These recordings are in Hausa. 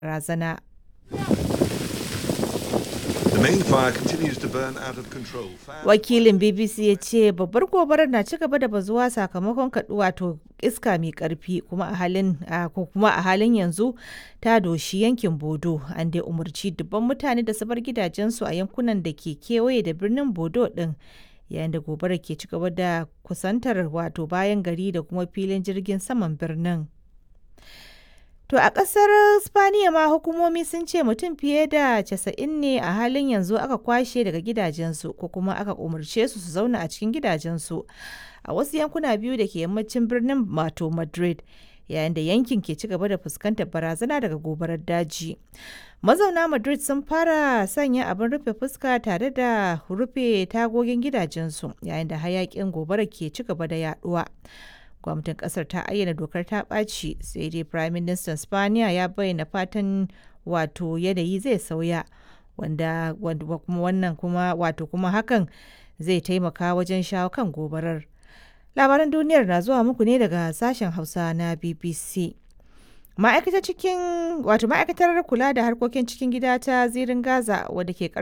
barazana. The main fire continues to burn out of control. Fire- Wakilin BBC ya ce babbar gobarar na ci gaba da bazuwa sakamakon kaɗu wato iska mai ƙarfi kuma a halin a- ko kuma a halin yanzu ta doshi yankin Bodo an dai umarci dubban mutane da su bar gidajensu a yankunan da ke kewaye da birnin Bodo din yayin da gobarar ke ci gaba da kusantar wato bayan gari da kuma filin jirgin saman birnin. To a ƙasar Spaniya ma hukumomi sun ce mutum fiye da 90 ne a halin yanzu aka kwashe daga gidajensu ko kuma aka umarce su su zauna a cikin gidajensu a wasu yankuna biyu da ke yammacin birnin mato Madrid yayin da yankin ke ci gaba da fuskantar barazana daga gobarar daji. Mazauna Madrid sun fara sanya abin rufe fuska tare da rufe tagogin gidajensu yayin da hayakin gobara ke ci gaba da yaduwa. gwamnatin kasar ta ayyana dokar ta ɓaci sai dai prime minister spaniya ya bayyana fatan wato yanayi zai sauya wanda kuma wannan kuma wato kuma hakan zai taimaka wajen shawo kan gobarar labaran duniyar na zuwa muku ne daga sashen hausa na bbc ma'aikatar cikin wato ma'aikatar kula da harkokin cikin gida ta zirin gaza wadda ke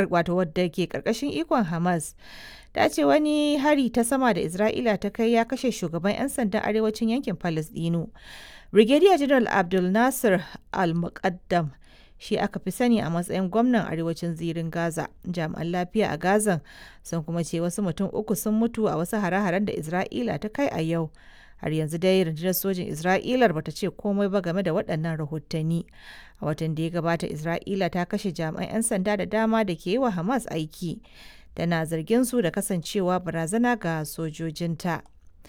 karkashin ikon hamas ta ce wani hari ta sama da Isra'ila ta kai ya kashe shugaban 'yan sandan arewacin yankin Falasdino. Brigadier General Abdul Nasir Al-Muqaddam shi aka fi sani a matsayin gwamnan arewacin zirin Gaza. Jami'an lafiya a Gazan sun kuma ce wasu mutum uku sun mutu a wasu hare-haren da Isra'ila ta kai a yau. Har yanzu dai rundunar sojin Isra'ilar bata ce komai ba game da waɗannan rahotanni. A watan da ya gabata Isra'ila ta kashe jami'an 'yan sanda da dama da ke yi wa Hamas aiki. tana zargin su da kasancewa barazana ga sojojinta.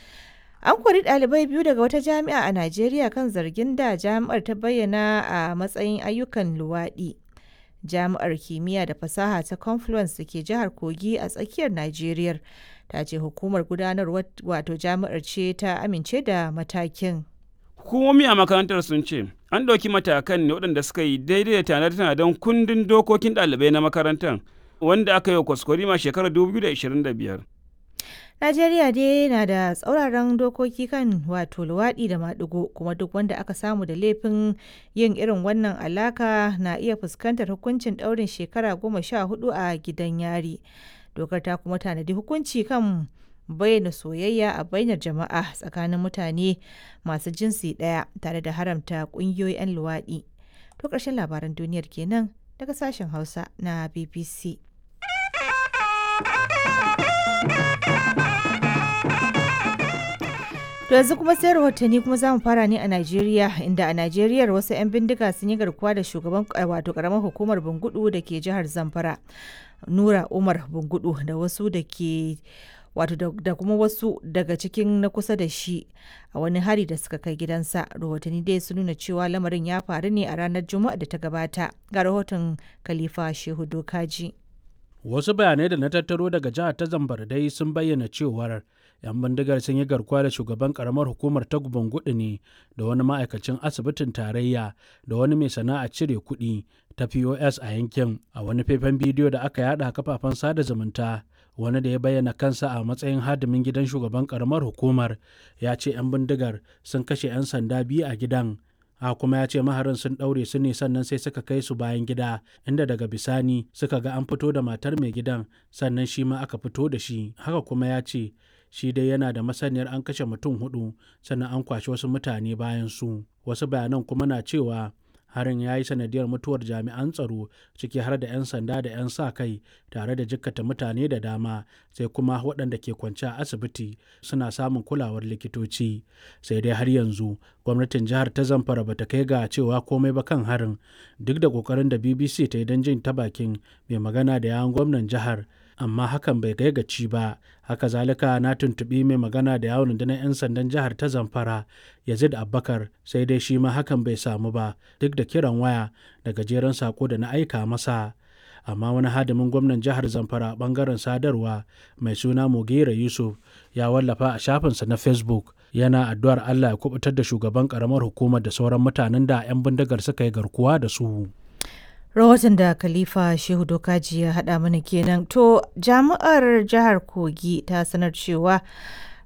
An kori ɗalibai biyu daga wata jami'a a Najeriya kan zargin da jami'ar ta bayyana a matsayin ayyukan luwaɗi. Jami'ar kimiyya da fasaha ta Confluence da ke jihar Kogi a tsakiyar Najeriya ta ce hukumar gudanarwar wato jami'ar ce ta amince da matakin. Hukumomi a makarantar sun ce an ɗauki matakan ne waɗanda suka yi daidai da tanade-tanaden kundin dokokin ɗalibai na makarantar wanda aka yi wa kwaskwarima shekarar 2025. Najeriya dai na da tsauraran dokoki kan wato luwaɗi da maɗigo kuma duk wanda aka samu da laifin yin irin wannan alaka na iya fuskantar hukuncin ɗaurin shekara goma sha hudu a gidan yari. Dokar ta kuma tanadi hukunci kan bayyana soyayya a bainar jama'a tsakanin mutane masu jinsi ɗaya tare da haramta ƙungiyoyi 'yan luwaɗi. To ƙarshen labaran duniyar kenan daga sashen Hausa na BBC. To yanzu kuma sai rahotanni kuma za mu fara ne a Najeriya inda a Najeriya wasu 'yan bindiga sun yi garkuwa da shugaban wato karamar hukumar Bungudu da ke jihar Zamfara. Nura Umar Bungudu da wasu da ke wato da kuma wasu daga cikin na kusa da shi a wani hari da suka kai gidansa rahotanni dai sun nuna cewa lamarin ya faru ne a ranar juma'a da ta gabata ga rahoton khalifa shehu dokaji wasu bayanai da na tattaro daga jihar ta zambar dai sun bayyana cewar 'yan bindigar sun yi garkuwa da shugaban karamar hukumar ta gudu ne da wani ma'aikacin asibitin tarayya da wani mai sana'a cire kuɗi ta pos a yankin a wani faifan bidiyo da aka yada a kafafen sada zumunta wani da ya bayyana kansa a matsayin hadimin gidan shugaban karamar hukumar ya ce 'yan bindigar sun kashe 'yan sanda biyu a gidan a kuma ya ce maharin sun ɗaure su ne sannan sai suka kai su bayan gida inda daga bisani suka ga an fito da matar mai gidan sannan shi ma aka fito da shi haka kuma ya ce shi dai yana da masaniyar an kashe mutum hudu sannan an kwashe wasu mutane bayan su wasu bayanan kuma na cewa harin ya yi sanadiyar mutuwar jami'an tsaro ciki har da 'yan sanda da 'yan sa kai tare da jikkata mutane da dama sai kuma waɗanda ke kwance a asibiti suna samun kulawar likitoci sai dai har yanzu gwamnatin jihar ta zamfara bata kai ga cewa komai ba kan harin duk da ƙoƙarin da bbc ta yi don jin ta bakin mai magana da yawon gwamnan jihar amma hakan bai kai gaci ba haka zalika na tuntuɓi mai magana da yawon rundunar 'yan sandan jihar ta zamfara yazid abbakar sai dai shi ma hakan bai samu ba duk da kiran waya da gajeren sako da na aika masa amma wani hadimin gwamnan jihar zamfara bangaren sadarwa mai suna mugera yusuf ya wallafa a shafinsa na facebook yana addu'ar allah ya kubutar da shugaban karamar hukumar da sauran mutanen da 'yan bindigar suka yi garkuwa da su rahoton da khalifa shehu dokaji ya haɗa mana kenan to jami'ar jihar kogi ta sanar cewa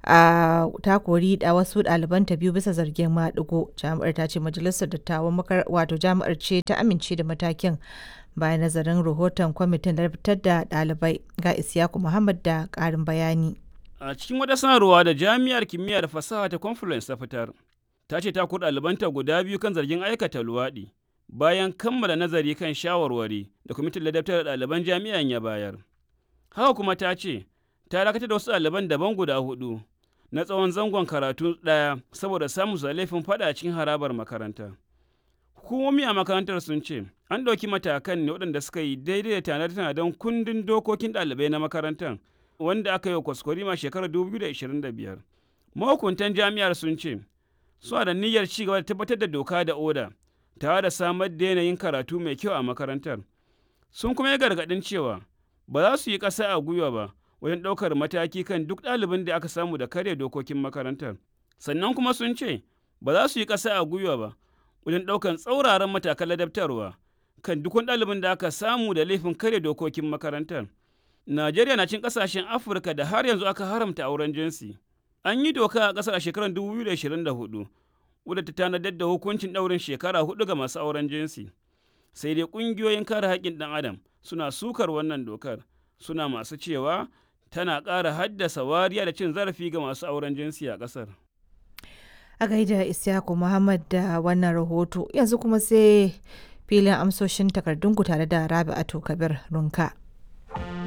a ta kori da wasu ɗalibanta biyu bisa zargin maɗigo jami'ar ta ce majalisar dattawan wato jami'ar ce ta amince da matakin bayan nazarin rahoton kwamitin da fitar da ɗalibai ga isyaku muhammad da ƙarin bayani a cikin wata sanarwa da jami'ar kimiyya da fasaha ta confluence ta fitar ta ce ta kori ɗalibanta guda biyu kan zargin aikata luwaɗi bayan kammala nazari kan shawarwari da kwamitin ladabtar da ɗaliban jami'an ya bayar haka kuma ta ce ta dakatar da wasu ɗaliban daban guda hudu na tsawon zangon karatu ɗaya saboda samun su laifin faɗa cikin harabar makaranta. Hukumomi a makarantar sun ce an ɗauki matakan ne waɗanda suka yi daidai da tanar don kundin dokokin ɗalibai na makarantar wanda aka yi wa kwaskwarima shekarar 2025. Mahukuntan jami'ar sun ce suna da niyyar ci gaba da tabbatar da doka da oda tare da samar da yanayin karatu mai kyau a makarantar. Sun kuma yi gargaɗin cewa ba za su yi ƙasa a gwiwa ba wajen ɗaukar mataki kan duk ɗalibin da aka samu da karya dokokin makarantar. Sannan kuma sun ce ba za su yi ƙasa a gwiwa ba wajen ɗaukar tsauraran matakan ladabtarwa kan duk wani ɗalibin da aka samu da laifin karya dokokin makarantar. Najeriya na cin ƙasashen Afirka da har yanzu aka haramta auren jinsi. An yi doka a ƙasar a shekarar 2024 wadda ta tanadar da hukuncin ɗaurin shekara hudu ga masu auren jinsi. Sai dai ƙungiyoyin kare haƙƙin ɗan adam suna sukar wannan dokar suna masu cewa tana ƙara haddasa wariya da cin zarafi ga masu auren jinsi a ƙasar. A gaida Isyaku Muhammad da wannan rahoto yanzu kuma sai filin amsoshin takardunku tare da Rabi'atu Kabir Runka.